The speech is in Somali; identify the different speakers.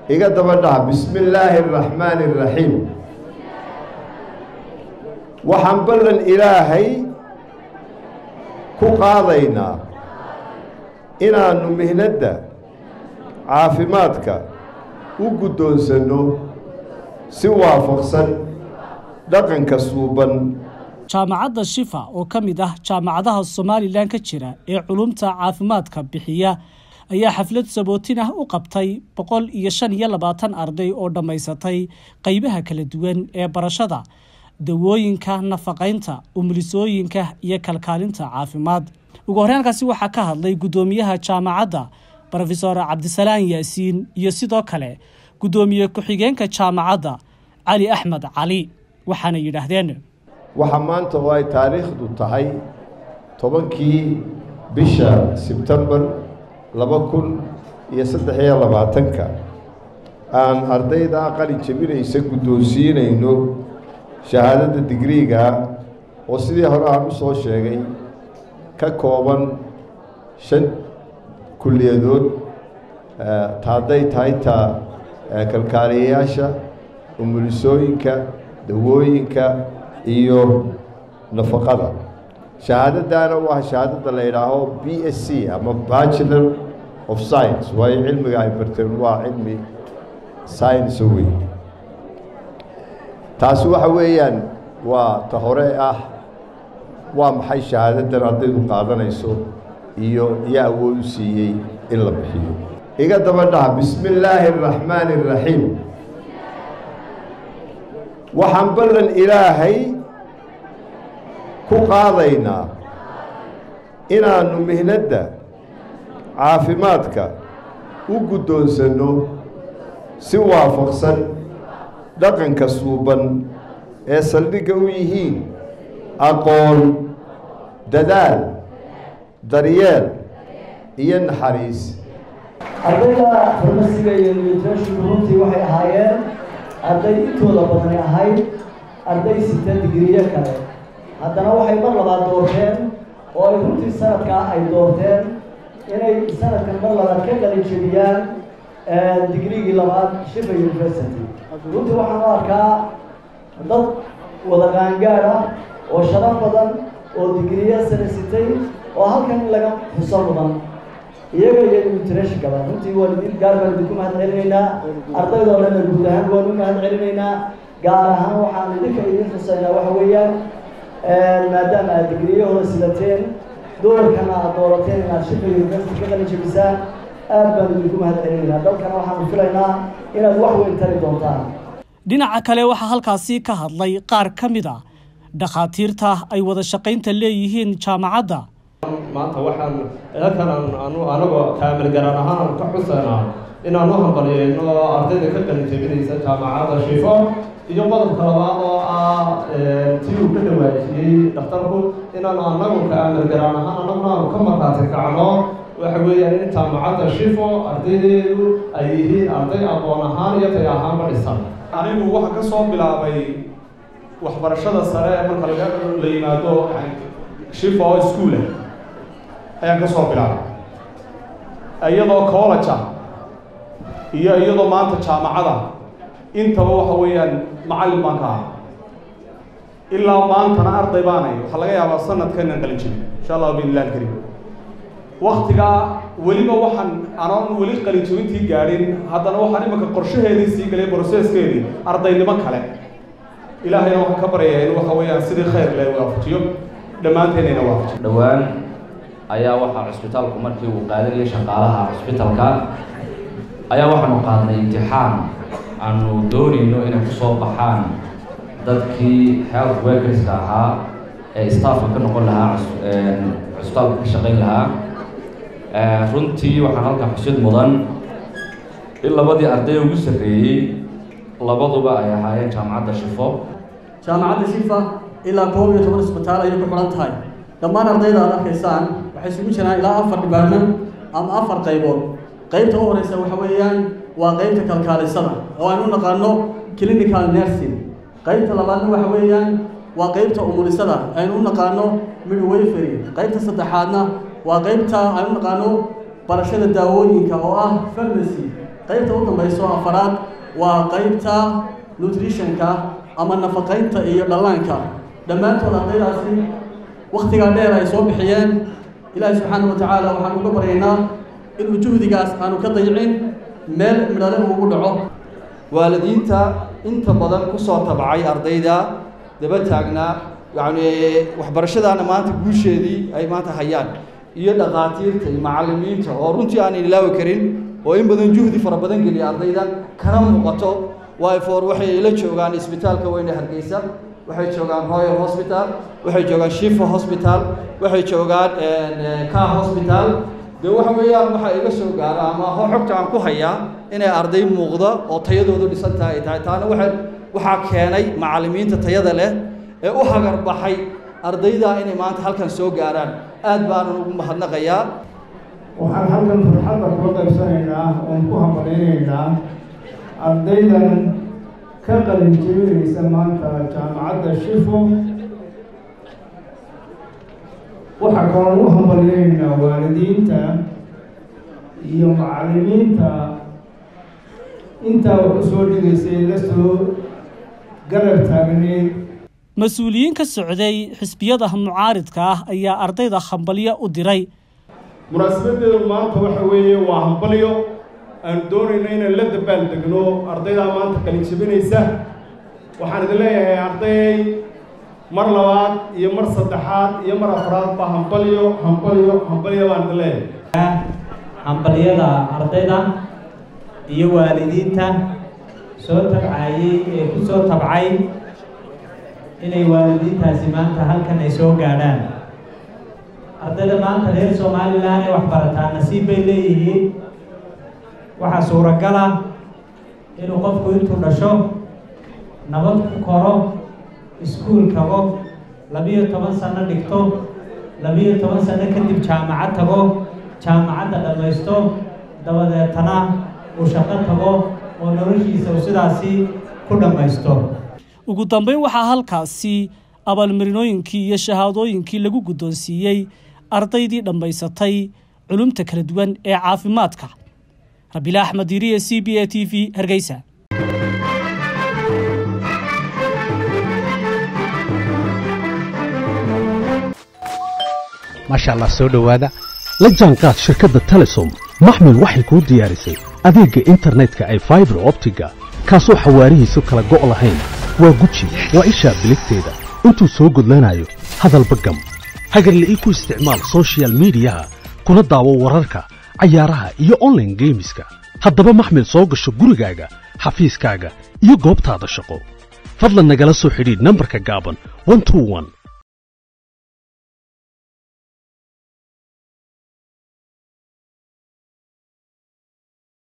Speaker 1: iga daba dhaha bismi illaahi araxmaani araxiim waxaan ballan ilaahay ku qaadaynaa inaannu mihnadda caafimaadka u guddoonsanno si waafaqsan dhaqanka suuban
Speaker 2: jaamacadda shifa oo ka mid ah jaamacadaha somalilan ka jira ee culumta caafimaadka bixiya ayaa xaflad sabootin ah u qabtay boqol iyo shan iyo labaatan arday oo dhammaysatay qeybaha kala duwan ee barashada dawooyinka nafaqaynta umulisooyinka iyo kalkaalinta caafimaad ugu horreankaasi waxaa ka hadlay guddoomiyaha jaamacadda rofesor cabdisalaan yaasiin iyo sidoo kale guddoomiye ku-xigeenka jaamacadda cali axmed cali waxaana yidhaahdeen
Speaker 1: waxaa maanta oo ay taariikhdu tahay tobankii bisha sebtembar laba kun iyo saddex iyo labaatanka aan ardayda qalin jebinaysa guddoonsiinayno shahaadadda digriiga oo sidii hore aan u soo sheegay ka kooban shan kulliyadood taadday tahay taa kalkaaliyayaasha umulisooyinka dawooyinka iyo nafaqada shahaadadaana u ah shahaadadda la yidhaaho b s c ama bachelor of science waayo cilmiga ay barteen waa cilmi science wey taasi waxa weeyaan waa ta hore ah waa maxay shahaadadan ardaydu qaadanayso iyo yaa awood u siiyey in la bixiyo iga daba dhaha bismi illaahi araxmaani araxiim waxaan ballan ilaahay ku qaadaynaa inaannu mihnadda caafimaadka u guddoonsanno si waafaqsan dhaqanka suuban ee saldhigga u yihiin aqoon dadaal daryeel iyo naxariis
Speaker 3: ardayda farmasiga iyo nutrashinku runtii waxay ahaayeen arday intooda badani ahayd arday sita digriyo kale haddana waxay mar labaad doorteen oo ay runtii sanadkaa ay doorteen inay sanadkan mar labaad ka qalin jebiyaan digrigii labaad shifa university runtii waxaan u arkaa dad wada qaangaad ah oo sharaf badan oo digriyo sare sitay oo halkan in laga xuso mudan iyaga iyo nutrashnkaba runtii waan idin gaar baan idinku mahad celinaynaa ardaydoo dhanna guud ahaan waan u mahad celinaynaa gaar ahaan waxaan idinka idin xusaynaa waxa weeyaan maadaama aad digriyahooda sidateen doorkana aad doorateen inaad shifa university ka qalin jebisaan aad baan idinku mahad celinaynaa dalkana waxaanu filaynaa inaad wax weyn tari doontaan
Speaker 2: dhinaca kale waxaa halkaasi ka hadlay qaar ka mid a dhakhaatiirta ay wada shaqaynta leeyihiin jaamacadda
Speaker 4: maanta waxaan halkan anu anagoo kaamil garaan ahaan aan ka xusaynaa inaan u hambalyeeno ardayda ka qalin jebinaysa jaamacadda shifo iyo qodobka labaad oo ah tii uu ka dhawaajiyey dhakhtarku inaanu anagu kaamil garaan ahaan anaguna aanu ka markaati kacno waxa weeyaan in jaamacadda shifo ardaydeedu ay yihiin arday aqoon ahaan iyo tay ahaanba dhisan
Speaker 5: anigu waxaan ka soo bilaabay waxbarashada sare ee marka laga la yimaado shifa oo iskuula ayaan ka soo bilaabay iyadoo college ah iyo iyadoo maanta jaamacada intaba waxa weeyaan macallin baan ka aha ilaa maantana arday baanay waxaa laga yaabaa sanadkan inaan qalin jebin insha allahu biidnillahi alkariim waktigaa weliba waxaan anoon weli qalin jebintii gaadhin haddana waxaan imanka qorshaheedii sii galay broseskeedii ardaynimo kale ilaahayna waxaan ka baryayaa in waxa weeyaan sidii khayr le waafajiyo dhammaanteennayna waafajiyo
Speaker 6: dhowaan ayaa waxaa cusbitaalku markii uu qaadanayay shaqaalaha cusbitalka ayaa waxaanu qaadnay imtixaan aanu doonayno inay ku soo baxaan dadkii health workerska ahaa ee staffka ka noqon lahaa cusbitaalka ka shaqayn lahaa runtii waxaan halkaa xusid mudan in labadii arday ugu sarreeyey labaduba ay ahaayeen jaamacadda shifo
Speaker 3: jaamacadda shifa ilaa koob iyo toban isbitaal ayay ku xidhan tahay dhammaan ardayda aad arkaysaan waxay isugu jiraan ilaa afar dhibaarman ama afar qaybood qaybta u horeysa waxa weeyaan waa qaybta kalkaalisada oo aynu naqaano clinical nursing qaybta labaadna waxa weeyaan waa qaybta umulisada aynu u naqaano midwifery qaybta saddexaadna waa qaybta aynu naqaano barashada daawooyinka oo ah pharmacy
Speaker 7: qaybta u dambayso afaraad waa qaybta nutritionka ama nafaqaynta iyo dhallaanka dhammaantood ardaydaasi wakhtigaa dheer ay soo bixiyeen ilaahi subxaana wa tacaala waxaan uga baryaynaa inuu juhdigaas aanu ka dayicin meel midhale ugu dhaco
Speaker 8: waalidiinta inta badan ku soo tabcay ardayda daba taagnaa yacni waxbarashadaana maanta guusheedii ay maanta hayaan iyo dhakhaatiirta iyo macallimiinta oo runtii aanan ilaawi karin oo in badan juhdi fara badan geliya ardaydan kana muuqato wyfor waxay la joogaan isbitaalka weyne hargeysa waxay joogaan royal hospital waxay joogaan shifa hospital waxay joogaan ka hospital dee waxa weeyaan waxaa iga soo gaara ama xogta aan ku hayaa inay arday muuqda oo tayadoodu dhisan tahay ay tahay taana waa waxaa keenay macallimiinta tayada leh ee u hagar baxay ardayda inay maanta halkan soo gaaraan aad baanan ugu mahadnaqayaa
Speaker 9: waxaan halkan farxadda kula qaybsanaynaa oon ku hambalaynaynaa ardaydan ka qalin jebinaysa maanta jaamacadda shifo waxaa kaloon u hambalyaynaynaa waalidiinta iyo macallimiinta intaa wax u soo dhigaysay la soo garab taagneed
Speaker 2: mas-uuliyiin ka socday xisbiyada mucaaridka ah ayaa ardayda hambalyo u diray
Speaker 9: munaasabadeedu maanta waxa weeye waa hambalyo aanu doonayno inaan la dabaal degno ardaydaa maanta qalin jebinaysa waxaan idin leeyahay arday mar labaad iyo mar saddexaad iyo mar afraad ba hambalyo hambalyo hambalyo baan idin leeyahay
Speaker 10: hambalyada ardayda iyo waalidiinta soo tabcayey ee ku soo tabcay inay waalidiintaasi maanta halkan ay soo gaadhaan ardayda maanta reer somalilan ee waxbarataa nasiib bay leeyihiin waxaa suuragal ah inuu qofku intuu dhasho nabad ku koro iskuul tago labiyo toban sano dhigto labiyo toban sano kadib jaamacad tago jaamacadda dhammaysto dabadeetana uu shaqo tago oo noloshiisa uu sidaasi ku dhammaysto
Speaker 2: ugu dambeyn waxaa halkaasi abaalmarinooyinkii iyo shahaadooyinkii lagu guddoonsiiyey ardaydii dhammaysatay culumta kala duwan ee caafimaadka rabiila axmed diiriye c b a t v hargeysa
Speaker 11: maasha allah soo dhowaada la jaanqaad shirkadda telesom maxmil waxay kuu diyaarisay adeegga internetka ay faibar optiga kaasoo xawaarihiisu kala go' lahayn waa guji waa ishaa biligteeda intuu soo gudlanayo hadalba gam hagarle ii ku isticmaal sochial midiyaha kuna daawo wararka cayaaraha iyo onlaine geemiska haddaba maxmil soo gasho gurigaaga xafiiskaaga iyo goobtaada shaqo fadlan nagala soo xidhiidh nambarka gaaban